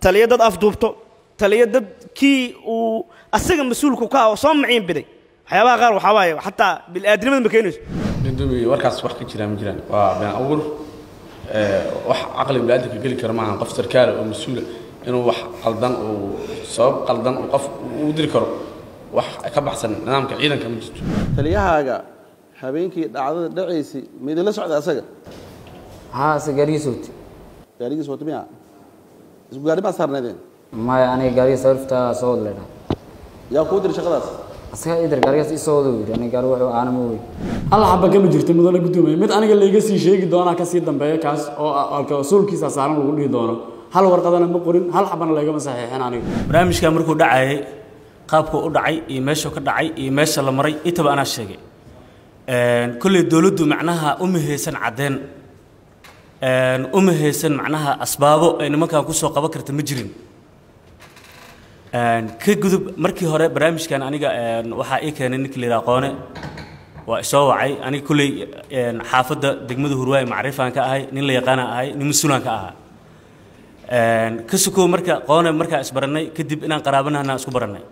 taliya dad afduubto taliya dad kii uu asaga mas-uulku ka ah oo soo maciin biday waxyaabaha qaar waxaa waaye xataa bil'aadnimada ma keenayso gudoomiye warkaas wax ka jiraan ma jiraan waa been abuur wax caqli bini'aadamka geli kara maaha qof sarkaala oo mas-uula inuu wax qaldan uu sabab qaldan uu qof u diri karo wax ka baxsan nidaamka ciidanka ma jirto taliyahaaga habeenkii dhacdada dhacaysay ma idinla socda asaga haa se gaarigiisa wati gaarigiis wata miya isku gaari maa saarnaydeen maya aniga gaariga sawirta soo wada leydhaa yaa kuu diri shaqadaas asaga idar gaarigaas ii soo wada yidhi aniga gaari wuxuu aana ma wey hal xaba kama jirto mudane gudoomiye mid aniga layga sii sheegi doonaa kasii dambeeya kaas oo alka usuulkiisa saaran lagu dhihi doono hal warqadana ma qorin hal xabana laygama saxiixin aniga barnaamijka markuu dhacayay qaabkuu u dhacay iyo meeshuu ka dhacay iyo meesha la maray intaba anaa sheegay kolley dowladdu macnaha uma haysan caddeen uma haysan macnaha asbaabo ay nimankan kusoo qaban karta ma jirin ka gudub markii hore barnaamijkan aniga waxaa ii keenay ninka la yidhaha qoone waa isoo wacay aniga kolley xaafadda degmada hurwaaye macrifaan ka ahay nin la yaqaana ahay nin mas-uulaan ka ahaa ka sukow marka qoone markaa isbarannay kadib inaan qaraabanahna isku barannay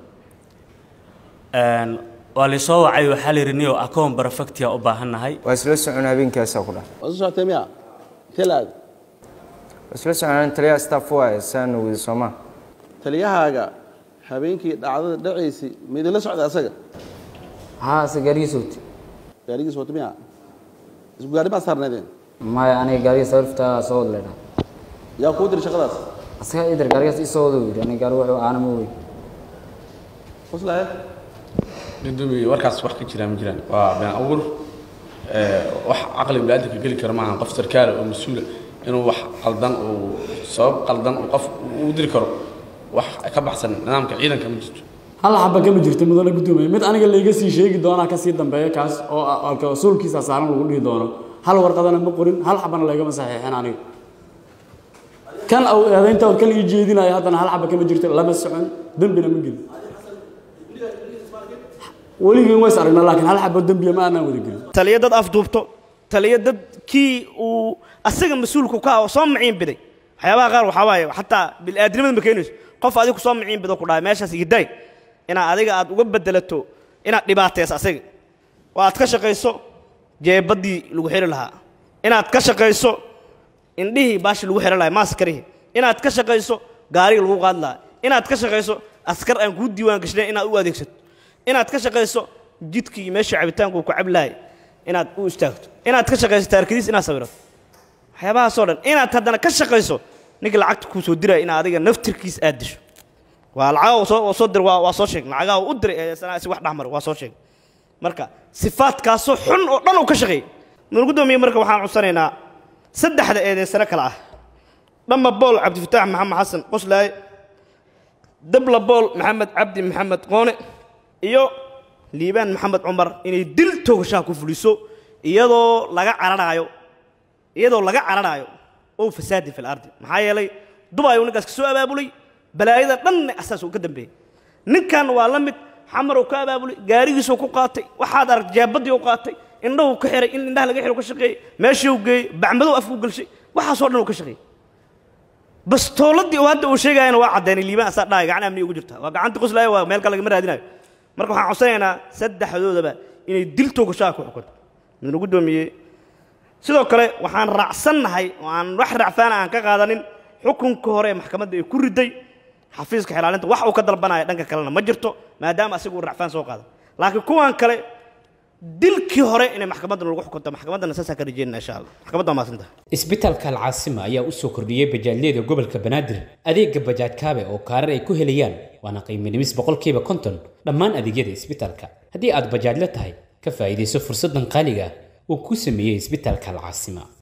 waa laysoo wacay waxaa la yidhi niyo akoon barafactia u baahannahay waa isla socon habeenkaasaa ku dhah waa soo socotee miya intee la aad waa isla socon taliyaha staff waaye saana wada sooma taliyahaaga habeenkii dhacdada dhacaysay ma idinla socda asaga haa se gaarigiisa wati gaarigiis wata miya isku gaari maa saarnaydeen maya aniga gaariga sawirta soo wada leydhaa yaa kuu diri shaqadaas asaga idar gaarigaas ii soo wada yidhi aniga gaari wuxuu aana ma wey qoslaye gudoomiye warkaas wax ka jiraan ma jiraan waa been abuur wax caqli bini'aadamka geli kara maaha qof sarkaala oo mas-uula inuu wax qaldan uu sabab qaldan uu qof u diri karo wax ka baxsan nidaamka ciidanka ma jirto hal xaba kama jirto mudane gudoomiye mid aniga layga sii sheegi doonaa kasii dambeeya kaas oo alka usuulkiisa saaran lagu dhihi doono hal warqadana ma qorin hal xabana laygama saxiixin aniga kan au eedaynta kan ii jeedinayo haddana hal xaba kama jirto lama socon dembina ma gelin weligeen ways aragnaa laakiin hal xabo dembiya ma aanaan wada gelin taliya dad afduubto taliya dad kii uu asaga mas-uulku ka ah oo soo maciin biday waxyaabaha qaar waxaa waaye xataa bil'aadnimada ma keenayso qof adigu soo maciin bido ku dhahay meeshaas igidaay inaad adiga aad uga bedelato inaad dhibaatayso asaga oo aad ka shaqayso jeebaddii lagu xiri lahaa inaad ka shaqayso indhihii baashi lagu xiri lahaa maaskarihi inaad ka shaqayso gaariga lagu qaadi lahaa inaad ka shaqayso askar aan kuu diiwaan gashnayn inaad u adeegsato inaad ka shaqayso jidkii meeshii cabitaanku ku cabi lahay inaad u istaagto inaad ka shaqayso taarkadiis inaad sawirato waxyaabahaasoo dhan inaad haddana ka shaqayso ninka lacagta kuu soo diraya inaad adiga naftirkiis aad disho waa lacagaha soo soo dir waa waa soo sheeg lacagaha u diray ee sanaasi wax dhexmar waa soo sheeg marka sifaadkaasoo xun oo dhan uu ka shaqeeyey mudane gudoomiye marka waxaan cudsanaynaa saddexda eedeysano kale ah dhamma bool cabdifataax maxamed xasan qoslaaye dabla bool maxamed cabdi maxamed qoone iyo liibaan maxamed cumar inay dil toogashaha ku fuliso iyadoo laga cararaayo iyadoo laga cararaayo oo fasaadi fil ardi maxaa yeelay dubay uu ninkaas ka soo abaabulay balaayada dhanna asaas uu ka dambeeyey ninkan waa la mid xamar uu ka abaabulay gaarigiisuu ku qaatay waxaad arag jeebadii u qaatay indhahu ka xiray in indhaha laga xiro ka shaqeeyey meeshii uu geeyey bacmadow afku galshay waxaasoo dhan uu ka shaqeeyey bastooladii uu hadda uu sheegayana waa caddeynay liibaan asaa dhahay gacan amni ugu jirta waa gacantii qoslaaya waa meel kale lagama raadinayo marka waxaan codsanaynaa saddexdoodaba inay dil toogashaha ku xukunto midna gudoomiye sidoo kale waxaan raacsannahay oo aan wax racfaana aan ka qaadanin xukunka hore ee maxkamadda ay ku riday xafiiska xilaalinta wax uu ka dalbanaya dhanka kalena ma jirto maadaama asigu uu racfaan soo qaada laakiin kuwan kale dilkii hore inay maxkamaddan lagu xukunto maxkamaddana saasaan ka rajeynana insha allah maxkamadda waa mahadsantaha isbitaalka alcaasima ayaa u soo kordhiyey bajaajyada gobolka banaadir adeega bajaaj kaabe oo kaarar ay ku helayaan waana qiimo dhimis boqolkiiba konton dhammaan adeegyada isbitaalka haddii aad bajaajla tahay ka faa'iidayso fursaddan qaaliga ah uu ku sameeyey isbitaalka alcaasima